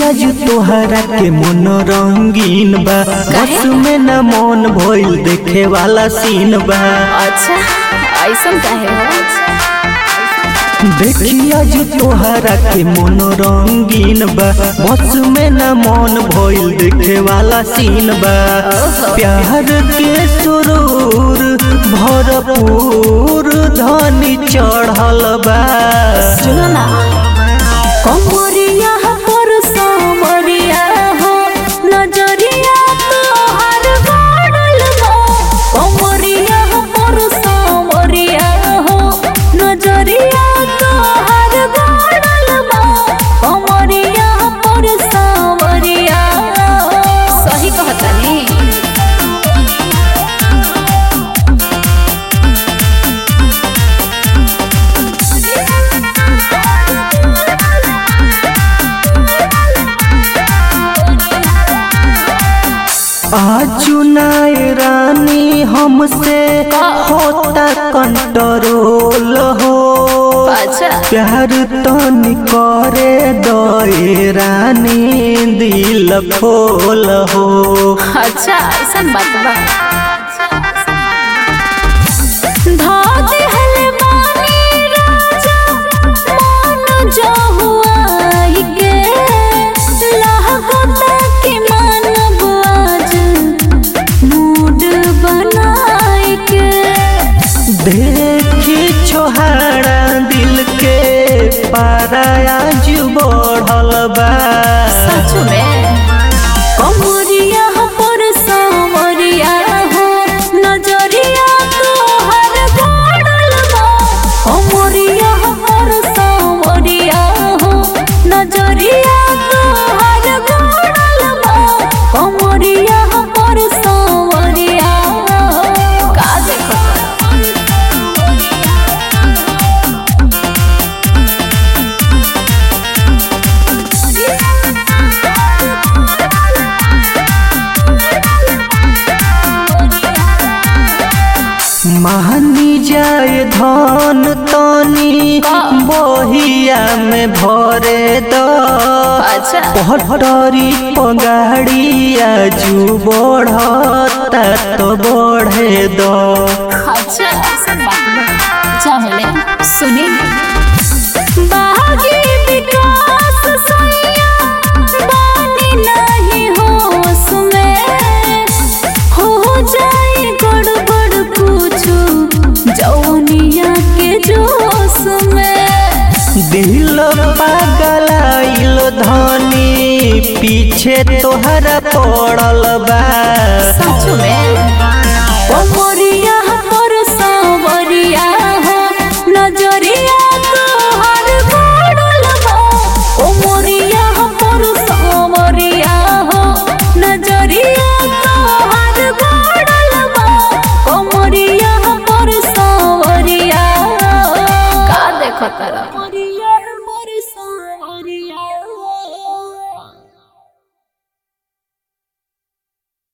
आज तोहरा के मन रंगीन बा बस में न मन भइल देखे वाला सीन बा अच्छा ऐसा काहे हो देखी आज तोहरा के मन रंगीन बा बस में न मन भइल देखे वाला सीन बा प्यार के सुरूर भरपूर धनी चढ़ल बा सुनो ना कमरिया पर सामरिया हो नजरिया तोहर गाड़ल बा कमरिया पर सामरिया हो नजरिया तोहर गाड़ल बा कमरिया पर सामरिया सही कहतनी आजू नाय रानी हमसे होता कंट्रोल हो अच्छा प्यार तनी करे दए रानी दिल खोल हो अच्छा ऐसा बात बा धा देहल बानी राजा मान जो हुआ ही के लहगता के मानब आज मूड बनाई के देखी छोहाड़ा दिल के पारायाज बढ़ल बा सच में कमरिया पर सामरिया हो नजरिया तोहर गाड़ल बा कमरिया पर सामरिया हो नजरिया तोहर गाड़ल बा कमरिया पर सामरिया का महानी जाए धन तनी बहिया में भरे द अच्छा पहटरी पगाड़िया जू बढ़ता तो बढ़े द अच्छा ऐसा बात बा। चाहेले सुनी बागी विकास सैया बानी नहीं होश में हो जाए गड़बड़ पूछू जौनिया के जोश में दिल पागलाइल धनी पीछे तोहरा पड़ल बा सच